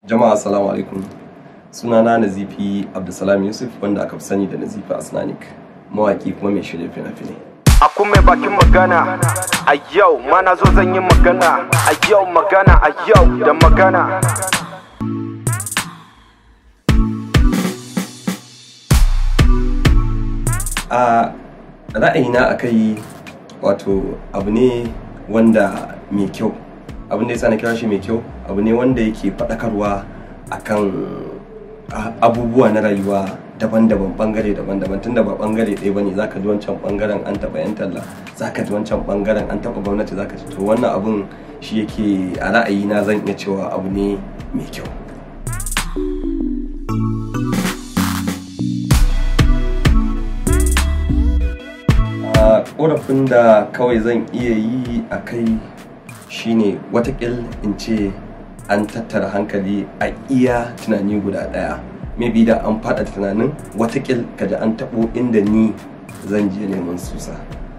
Jama'a assalamu alaikum. Sunana Nazifi Abdulsalam Yusuf wanda aka fi sani da Nazifi Asnanik, mawaki kuma mai shirya fina-finai. Aku mai bakin magana a yau mana zo zan yi magana a yau magana a yau da magana. A ra'ayina a kai wato abu ne wanda mai kyau. Abin da ya sa na kira shi mai kyau abu ne wanda yake faɗakarwa akan abubuwa na rayuwa daban-daban bangare daban-daban tunda ba bangare ɗaya bane zaka ji wancan bangaren an taɓa yan talla zaka ji wancan bangaren an taɓa gwamnati zaka ji to wannan abun shi yake a ra'ayina zan iya cewa abu ne mai kyau a korafin da kawai zan iya yi a kai shine watakil in ce an tattara hankali a iya tunani guda ɗaya maybe da an faɗa tunanin watakil kaji an taɓo inda ni zan je neman susa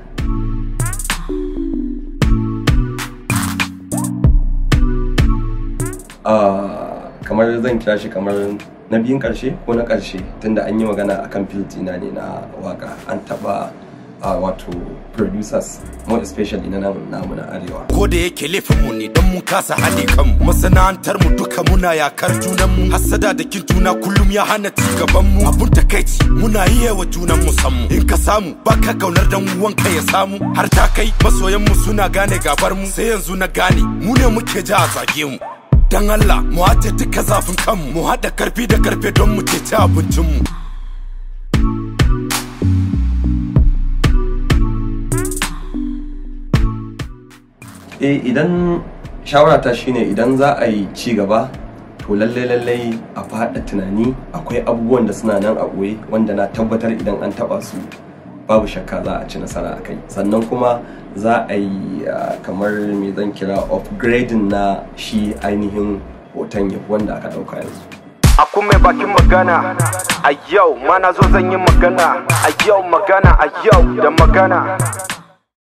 kamar zan kira shi kamar na biyun ƙarshe ko na ƙarshe tunda an yi magana akan filtina ne na waka an taɓa a wato producers more especially na nan namu na arewa ko da yake laifin mu ne don mun kasa haɗe kanmu masana'antar mu duka muna yakar junan mu hasada da kin juna kullum ya hana ci gaban mu abun takaici muna yi wa junan mu san mu in ka samu baka kaunar dan wanka ya samu har ta kai masoyan mu suna gane gabar mu sai yanzu na gane mu ne muke ja a zage mu dan Allah mu haɗe duka zafin kanmu mu haɗa karfi da karfe don mu ceci abincin mu eh idan shawarata shine idan za a yi ci gaba to lallai lallai a faɗa tunani akwai abubuwan da suna nan a ɓoye wanda na tabbatar idan an taɓa su babu shakka za a ci nasara a kai sannan kuma za a yi kamar me zan kira upgrading na shi ainihin hoton yafi wanda aka ɗauka yanzu Aku mai bakin magana a yau mana zo zan yi magana a yau magana a yau da magana.